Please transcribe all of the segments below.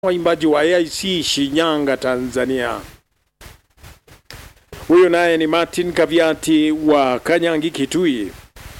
waimbaji wa AIC Shinyanga, Tanzania. Huyu naye ni Martin Kaviati wa Kanyangi, Kitui.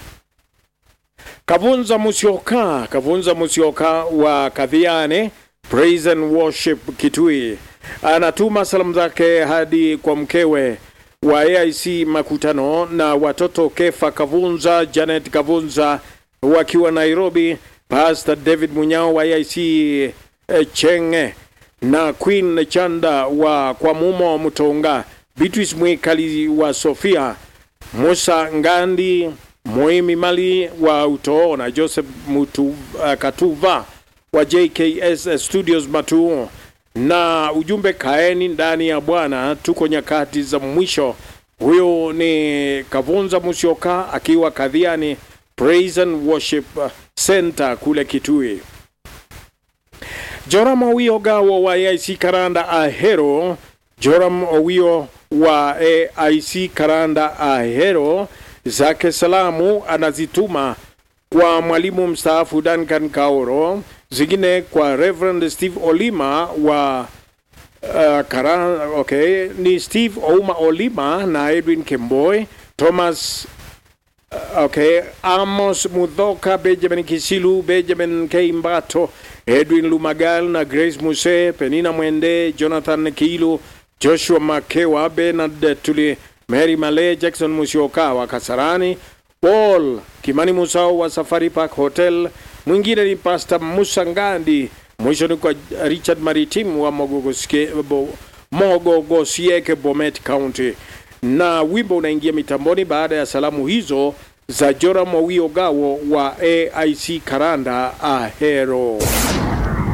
Kavunza Musyoka, Kavunza Musyoka wa Kadhiane Praise and Worship Kitui anatuma salamu zake hadi kwa mkewe wa AIC Makutano na watoto Kefa Kavunza, Janet Kavunza wakiwa Nairobi, Pastor David Munyao wa AIC eh, Chenge na Queen Chanda wa kwa Mumo Mutonga, Beatrice Mwikali wa Sofia, Musa Ngandi Moimi Mali wa Utoo na Joseph Mutu, uh, Katuva wa JKS Studios Matuo na ujumbe kaeni ndani ya Bwana, tuko nyakati za mwisho. Huyo ni Kavunza Musyoka akiwa Kadhiani Praise and Worship Center kule Kitui. Joram Owio Gawo wa AIC Karanda Ahero, Joram Owio wa AIC Karanda Ahero zake salamu anazituma kwa mwalimu mstaafu Duncan Kaoro, zingine kwa Reverend Steve Olima wa uh, Kara, okay, ni Steve Ouma Olima na Edwin Kemboy, Thomas uh, okay, Amos Mudhoka, Benjamin Kisilu, Benjamin Keimbato, Edwin Lumagal na Grace Muse, Penina Mwende, Jonathan Kilu, Joshua Makewa, Bernard Tuli, Mary Male, Jackson Musyoka wa Kasarani, Paul Kimani Musao wa Safari Park Hotel, mwingine ni Pastor Musa Ngandi, mwisho ni kwa Richard Maritim wa Mogogosieke- Bo- Mogogosieke Bomet County. Na wimbo unaingia mitamboni baada ya salamu hizo za Joram Owio Gawo wa AIC Karanda Ahero.